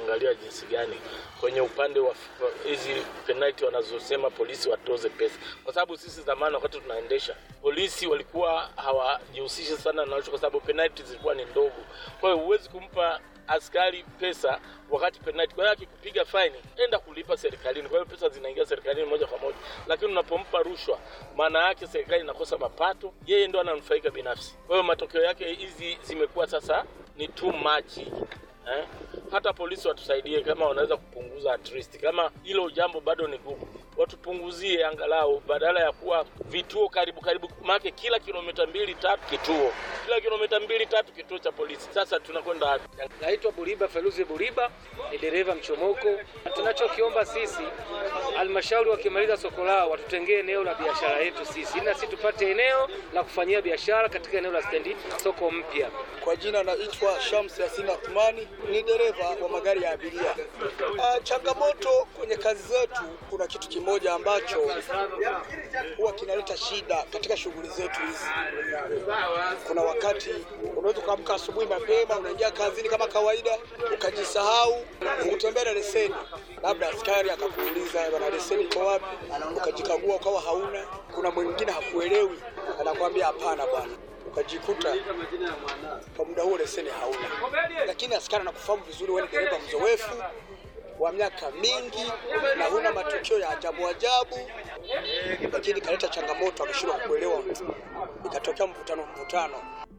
kuangaliwa jinsi gani kwenye upande wa f- hizi penalty wanazosema polisi watoze pesa, kwa sababu sisi zamani wakati tunaendesha polisi walikuwa hawajihusishi sana na kwa sababu penalty zilikuwa ni ndogo. Kwa hiyo huwezi kumpa askari pesa wakati penalty. Kwa hiyo akikupiga faini, enda kulipa serikalini. Kwa hiyo pesa zinaingia serikalini moja kwa moja, lakini unapompa rushwa, maana yake serikali inakosa mapato, yeye ndo ananufaika binafsi. Kwa hiyo matokeo yake hizi zimekuwa sasa ni too much eh? Hata polisi watusaidie, kama wanaweza kupunguza at least, kama hilo jambo bado ni gumu, watupunguzie angalau, badala ya kuwa vituo karibu karibu, maana kila kilomita mbili tatu kituo, kila kilomita mbili tatu kituo cha polisi. Sasa tunakwenda wapi? Naitwa Buriba Feruzi Buriba, ni dereva mchomoko. Tunachokiomba sisi, halmashauri wakimaliza soko lao watutengee eneo la biashara yetu sisi, ili na sisi tupate eneo la kufanyia biashara katika eneo la stendi soko mpya. Kwa jina naitwa Shams Yasini Athmani, ni dereva wa magari ya abiria. Ah, changamoto kwenye kazi zetu, kuna kitu kimoja ambacho huwa kinaleta shida katika shughuli zetu hizi. Kuna wakati unaweza ukaamka asubuhi mapema, unaingia kazini kama kawaida, ukajisahau kutembea na leseni, labda askari akakuuliza bwana, leseni iko wapi? Ukajikagua ukawa hauna. Kuna mwingine hakuelewi, anakwambia hapana bwana ukajikuta kwa muda huo leseni hauna, lakini askari anakufahamu vizuri, wewe ni dereva mzoefu wa miaka mingi na huna matukio ya ajabu ajabu, lakini kaleta changamoto, akashindwa kuelewa, ikatokea mvutano mvutano.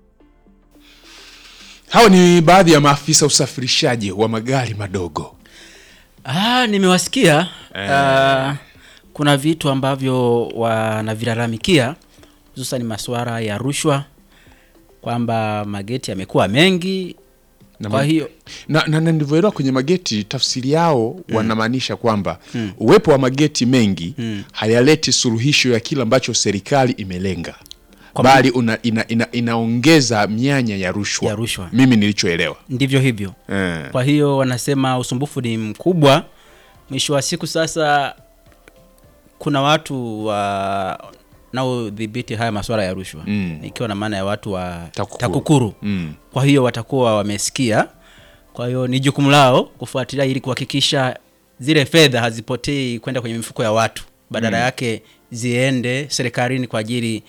Hawa ni baadhi ya maafisa usafirishaji wa magari madogo. Ah, nimewasikia ah, kuna vitu ambavyo wanavilalamikia hususan masuala ya rushwa kwamba mageti yamekuwa mengi Na kwa ma- hiyo na, na, na ndivyoelewa kwenye mageti, tafsiri yao wanamaanisha kwamba uwepo wa mageti mengi hayaleti suluhisho ya kile ambacho serikali imelenga Kwa bali una, ina, ina, inaongeza mianya ya rushwa, Ya rushwa. mimi nilichoelewa ndivyo hivyo eh. kwa hiyo wanasema usumbufu ni mkubwa mwisho wa siku sasa kuna watu wa naodhibiti haya masuala ya rushwa Mm. ikiwa na maana ya watu wa Takukuru. takukuru, Mm. kwa hiyo watakuwa wamesikia kwa hiyo ni jukumu lao kufuatilia ili kuhakikisha zile fedha hazipotei kwenda kwenye mifuko ya watu badala yake ziende serikalini kwa ajili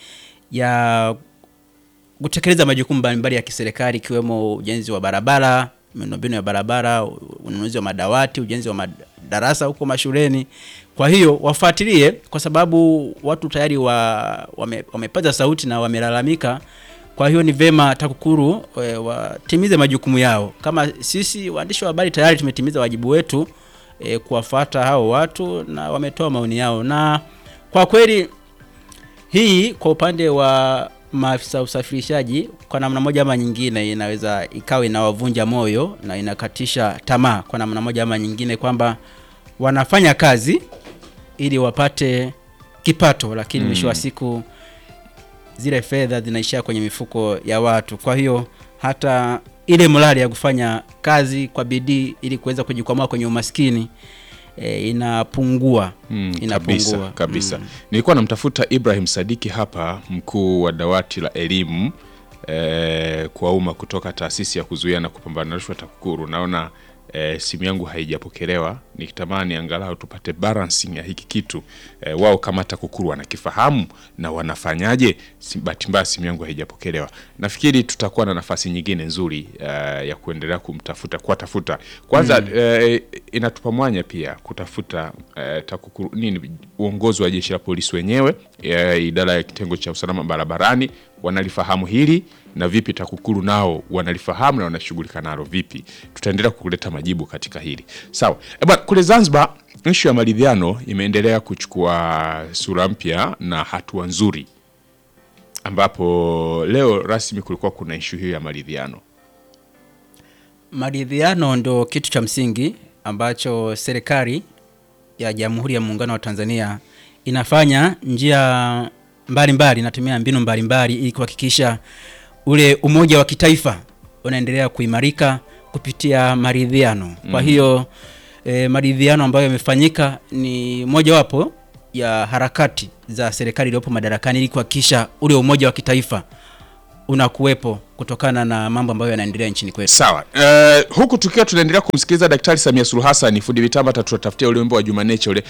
ya kutekeleza majukumu mbalimbali ya kiserikali ikiwemo ujenzi wa barabara, miundombinu ya barabara, ununuzi wa madawati, ujenzi wa madarasa huko mashuleni. Kwa hiyo wafuatilie, kwa sababu watu tayari wa, wame, wamepaza sauti na wamelalamika. Kwa hiyo ni vema TAKUKURU e, watimize majukumu yao. Kama sisi waandishi wa habari tayari tumetimiza wajibu wetu e, kuwafuata hao watu na wametoa maoni yao, na kwa kweli hii kwa upande wa maafisa usafirishaji kwa namna moja ama nyingine inaweza ikawa inawavunja moyo na inakatisha tamaa kwa namna moja ama nyingine kwamba wanafanya kazi ili wapate kipato lakini mwisho wa siku zile fedha zinaishia kwenye mifuko ya watu kwa hiyo hata ile morali ya kufanya kazi kwa bidii ili kuweza kujikwamua kwenye umaskini e, inapungua Mm, inapungua kabisa, kabisa. Mm. Nilikuwa namtafuta Ibrahim Sadiki hapa, mkuu wa dawati la elimu eh, kwa umma kutoka taasisi ya kuzuia na kupambana na rushwa TAKUKURU. Naona eh, simu yangu haijapokelewa, nikitamani angalau tupate balancing ya hiki kitu eh, wao kama TAKUKURU wanakifahamu na wanafanyaje. Si- Bahati mbaya simu yangu haijapokelewa. Nafikiri tutakuwa na nafasi nyingine nzuri eh, ya kuendelea kumtafuta kuwatafuta kwanza eh, inatupa mwanya pia kutafuta eh, TAKUKURU nini uongozi wa jeshi la polisi wenyewe eh, idara ya kitengo cha usalama barabarani wanalifahamu hili na vipi TAKUKURU nao wanalifahamu na wanashughulika nalo vipi. Tutaendelea kuleta majibu katika hili sawa. E bwana, kule Zanzibar ishu ya maridhiano imeendelea kuchukua sura mpya na hatua nzuri, ambapo leo rasmi kulikuwa kuna ishu hiyo ya maridhiano. Maridhiano ndo kitu cha msingi ambacho serikali ya Jamhuri ya Muungano wa Tanzania inafanya njia mbalimbali, inatumia mbinu mbalimbali ili kuhakikisha ule umoja wa kitaifa unaendelea kuimarika kupitia maridhiano. Kwa hiyo e, maridhiano ambayo yamefanyika ni mojawapo ya harakati za serikali iliyopo madarakani ili kuhakikisha ule umoja wa kitaifa unakuwepo kutokana na mambo ambayo yanaendelea nchini kwetu. Sawa. Uh, huku tukiwa tunaendelea kumsikiliza Daktari Samia Suluhu Hassan, fundi mitambo atatutafutia ule wimbo wa Jumaneche ule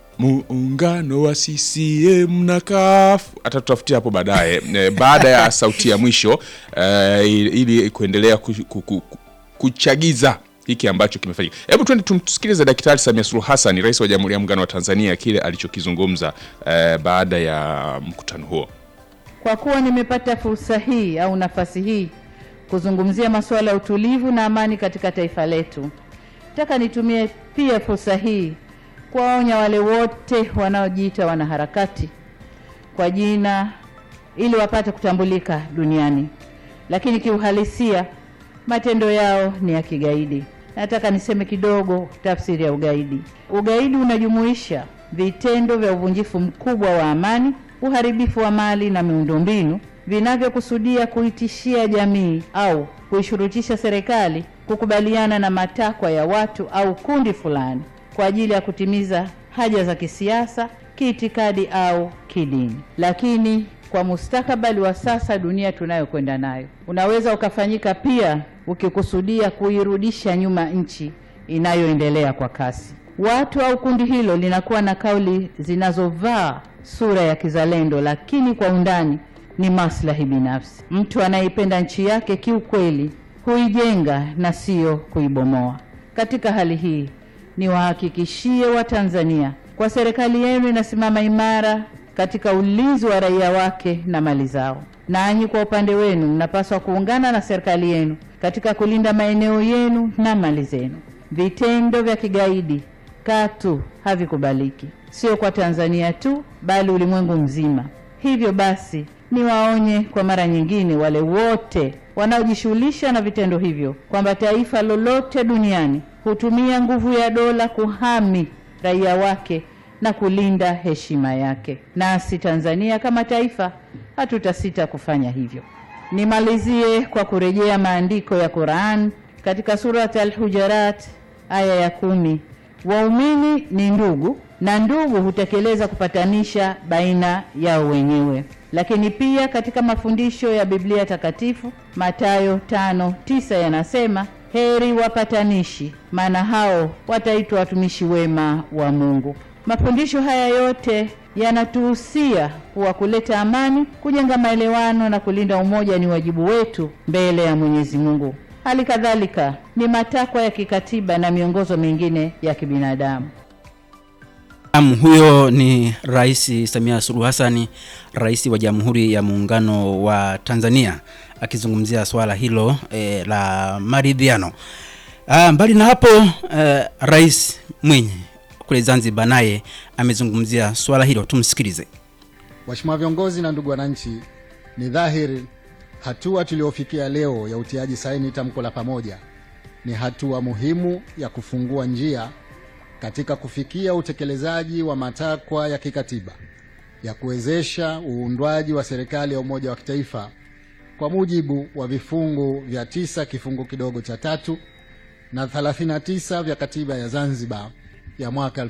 muungano wa CCM na CUF atatutafutia hapo baadaye eh, baada ya sauti ya mwisho eh, ili ili kuendelea ku, ku, ku, ku, kuchagiza hiki ambacho kimefanyika. Hebu twende tumsikilize Daktari Samia Suluhu Hassan, Rais wa Jamhuri ya Muungano wa Tanzania, kile alichokizungumza eh, baada ya mkutano huo. Kwa kuwa nimepata fursa hii au nafasi hii kuzungumzia masuala ya utulivu na amani katika taifa letu, nataka nitumie pia fursa hii kuwaonya wale wote wanaojiita wanaharakati kwa jina ili wapate kutambulika duniani, lakini kiuhalisia matendo yao ni ya kigaidi. Nataka niseme kidogo tafsiri ya ugaidi. Ugaidi unajumuisha vitendo vya uvunjifu mkubwa wa amani, uharibifu wa mali na miundombinu vinavyokusudia kuitishia jamii au kuishurutisha serikali kukubaliana na matakwa ya watu au kundi fulani kwa ajili ya kutimiza haja za kisiasa, kiitikadi au kidini. Lakini kwa mustakabali wa sasa, dunia tunayokwenda nayo, unaweza ukafanyika pia ukikusudia kuirudisha nyuma nchi inayoendelea kwa kasi. Watu au kundi hilo linakuwa na kauli zinazovaa sura ya kizalendo, lakini kwa undani ni maslahi binafsi. Mtu anayeipenda nchi yake kiukweli huijenga na sio kuibomoa. Katika hali hii niwahakikishie Watanzania kwa serikali yenu inasimama imara katika ulinzi wa raia wake na mali zao. Nanyi kwa upande wenu mnapaswa kuungana na serikali yenu katika kulinda maeneo yenu na mali zenu. Vitendo vya kigaidi katu havikubaliki, sio kwa Tanzania tu, bali ulimwengu mzima. Hivyo basi, niwaonye kwa mara nyingine wale wote wanaojishughulisha na vitendo hivyo kwamba taifa lolote duniani hutumia nguvu ya dola kuhami raia wake na kulinda heshima yake. Nasi Tanzania kama taifa hatutasita kufanya hivyo. Nimalizie kwa kurejea maandiko ya Qur'an katika surat Al-Hujarat aya ya kumi, waumini ni ndugu na ndugu hutekeleza kupatanisha baina yao wenyewe. Lakini pia katika mafundisho ya Biblia takatifu Mathayo tano tisa yanasema heri wapatanishi, maana hao wataitwa watumishi wema wa Mungu. Mafundisho haya yote yanatuhusia kuwa kuleta amani, kujenga maelewano na kulinda umoja ni wajibu wetu mbele ya Mwenyezi Mungu. Hali kadhalika ni matakwa ya kikatiba na miongozo mingine ya kibinadamu. Naam, huyo ni Rais Samia Suluhu Hassan, rais wa Jamhuri ya Muungano wa Tanzania akizungumzia swala hilo e, la maridhiano. Ah, mbali na hapo e, Rais Mwinyi kule Zanzibar naye amezungumzia swala hilo, tumsikilize. Waheshimiwa viongozi na ndugu wananchi, ni dhahiri hatua tuliofikia leo ya utiaji saini tamko la pamoja ni hatua muhimu ya kufungua njia katika kufikia utekelezaji wa matakwa ya kikatiba ya kuwezesha uundwaji wa serikali ya umoja wa kitaifa kwa mujibu wa vifungu vya tisa kifungu kidogo cha tatu na 39 vya katiba ya Zanzibar ya mwaka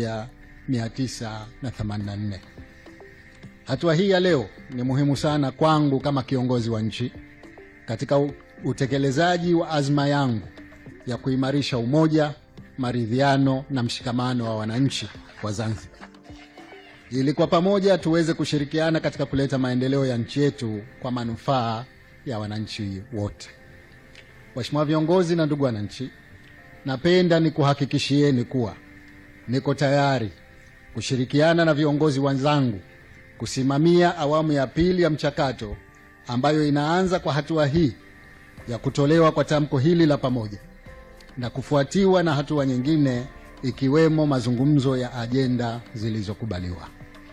1984. Hatua hii ya leo ni muhimu sana kwangu kama kiongozi wa nchi katika u- utekelezaji wa azma yangu ya kuimarisha umoja, maridhiano na mshikamano wa wananchi wa Zanzibar ili kwa pamoja tuweze kushirikiana katika kuleta maendeleo ya nchi yetu kwa manufaa ya wananchi wote. Waheshimiwa viongozi na ndugu wananchi, napenda nikuhakikishieni kuwa niko tayari kushirikiana na viongozi wenzangu kusimamia awamu ya pili ya mchakato ambayo inaanza kwa hatua hii ya kutolewa kwa tamko hili la pamoja na kufuatiwa na hatua nyingine ikiwemo mazungumzo ya ajenda zilizokubaliwa.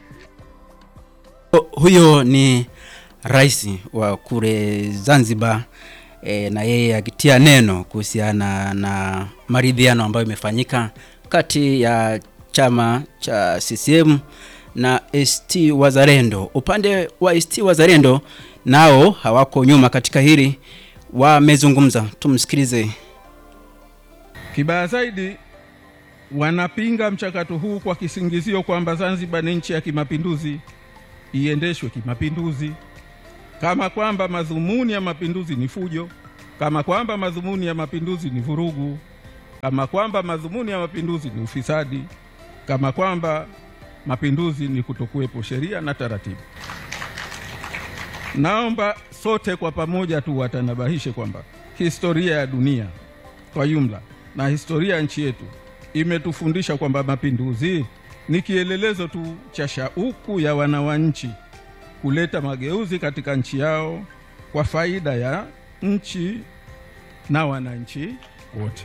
Hu- Huyo ni rais wa kule Zanzibar e, na yeye akitia neno kuhusiana na maridhiano ambayo imefanyika kati ya chama cha CCM na ACT Wazalendo. Upande wa ACT Wazalendo nao hawako nyuma katika hili, wamezungumza. Tumsikilize. Kibaya zaidi, wanapinga mchakato huu kwa kisingizio kwamba Zanzibar ni nchi ya kimapinduzi, iendeshwe kimapinduzi. kama kwamba madhumuni ya mapinduzi ni fujo, kama kwamba madhumuni ya mapinduzi ni vurugu, kama kwamba madhumuni ya mapinduzi ni ufisadi, kama kwamba mapinduzi ni kutokuwepo sheria na taratibu. Naomba sote kwa pamoja tu watanabahishe kwamba historia ya dunia kwa jumla na historia ya nchi yetu imetufundisha kwamba mapinduzi ni kielelezo tu cha shauku ya wananchi kuleta mageuzi katika nchi yao kwa faida ya nchi na wananchi wote.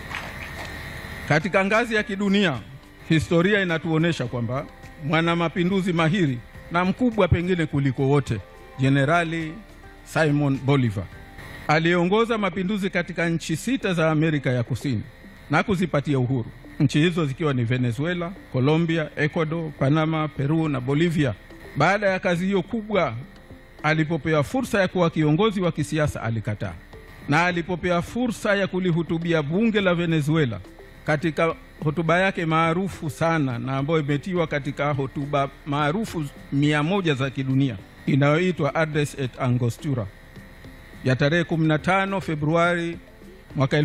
Katika ngazi ya kidunia, historia inatuonyesha kwamba mwana mapinduzi mahiri na mkubwa pengine kuliko wote, Jenerali Simon Bolivar aliongoza mapinduzi katika nchi sita za Amerika ya Kusini na kuzipatia uhuru, nchi hizo zikiwa ni Venezuela, Colombia, Ecuador, Panama, Peru na Bolivia. Baada ya kazi hiyo kubwa, alipopewa fursa ya kuwa kiongozi wa kisiasa alikataa, na alipopewa fursa ya kulihutubia bunge la Venezuela katika hotuba yake maarufu sana na ambayo imetiwa katika hotuba maarufu mia moja za kidunia inayoitwa Address et Angostura ya tarehe 15 Februari mwaka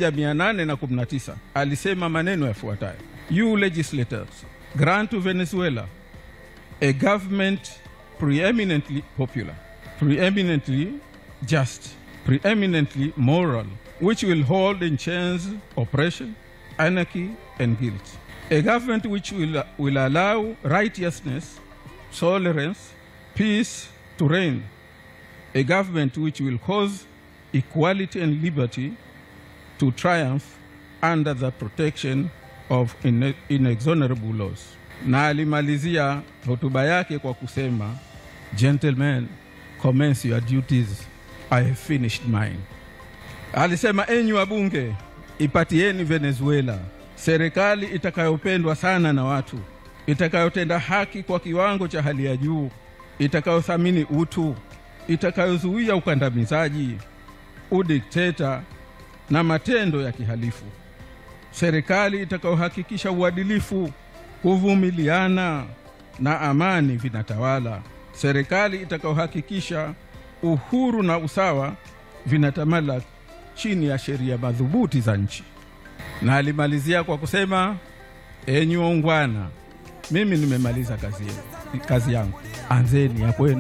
1819 alisema maneno yafuatayo: You legislators grant to Venezuela a government preeminently popular, preeminently just, preeminently moral, which will hold in chains oppression, anarchy, and guilt. A government which will, will allow righteousness, tolerance, peace to reign. A government which will cause equality and liberty to triumph under the protection of ine- inexorable laws. Na alimalizia hotuba yake kwa kusema, Gentlemen, commence your duties. I have finished mine. Alisema, enyi wabunge, ipatieni Venezuela serikali itakayopendwa sana na watu, itakayotenda haki kwa kiwango cha hali ya juu, itakayothamini utu, itakayozuia ukandamizaji, udikteta na matendo ya kihalifu, serikali itakayohakikisha uadilifu, kuvumiliana na amani vinatawala, serikali itakayohakikisha uhuru na usawa vinatamala chini ya sheria madhubuti za nchi. Na alimalizia kwa kusema, enyi waungwana, mimi nimemaliza kazi, yenu- kazi yangu, anzeni ya kwenu.